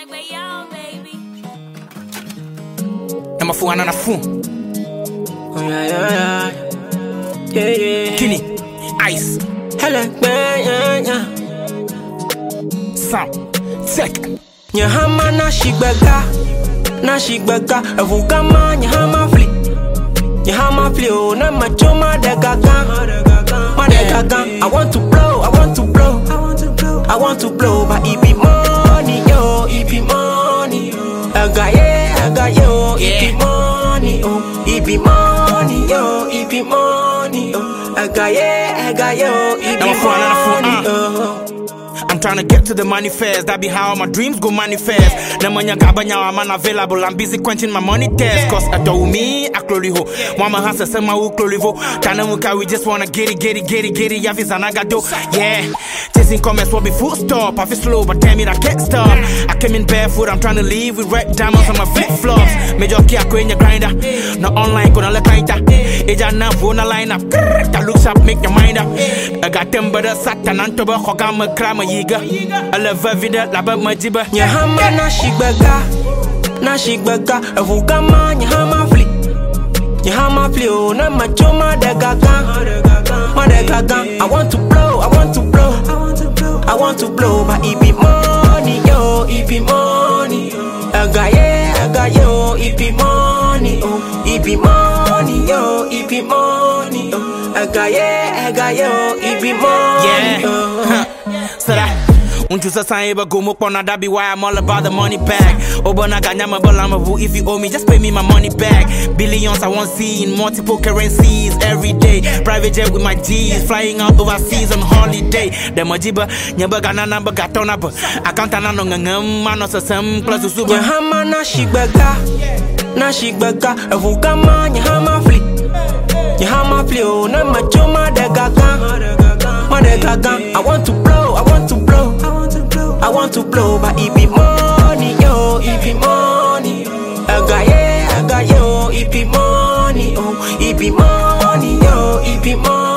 way out, baby. Number four, another phone. Oh, yeah, yeah, yeah. Yeah, yeah. Guinea. Ice. Helen, yeah, yeah, yeah. Sound. Tech. Nyahama na shigbega, na shigbega. Evugama nyahama fli, nyahama fli oh na machoma de gaga, ma de gaga. I want to blow, I want to blow, I want to blow, I want to blow, but it be money yo, it be money. I got yeah, I got yo, it be Yeah. money oh, it be money yo, it be money oh. I got yeah, I got yo, it be Number four, another four, money uh. oh. I'm trying to get to the manifest. That be how my dreams go manifest. Na manya gabanya I'm unavailable. I'm busy quenching my money test. Cause I do me, I clori ho. Mama has a sema u clori vo. Tana muka, we just wanna get it, get it, get it, get it. Yavis anagado. Yeah. Chasing comments will be full stop. I feel slow, but tell me that can't stop. I came in barefoot. I'm trying to leave with red diamonds on my flip flops. Major key, I in your grinder. No online, gonna let kinda. Eja na phone line up. That looks up, make your mind up. I got them, but a satan and toba hogama krama yiga. I love every day, laba majiba. Nyahama na shigbega, na shigbega. Evugama nyahama fli, nyahama fli oh na machoma de gaga, ma de gaga. I want to blow, I want to blow, I want to blow, I want to blow, but it be money yo, it be money. I got yeah, I got yo, it be money oh, it be money yo, it be money oh. I got yeah, I got yo, it be money Yeah. oh. Huh. So that. Unchu sa san eba go mo pona that be why I'm all about the money bag. Obana ganyama balama vu if you owe me just pay me my money back. Billions I want see in multiple currencies every day. Private jet with my G's flying out overseas on holiday. The majiba nyaba gana namba gatona ba. Account na no ngam mano sa sam plus usuba. Nyahama na shigbega, na shigbega. Evugama nyahama fli, nyahama fli oh na machoma de gaga, ma de gaga. I want to blow, I want to blow, I want to blow, I want to blow, but it be money yo, it be money. I got yeah, I got yo, it be money oh, it be money yo, it be money.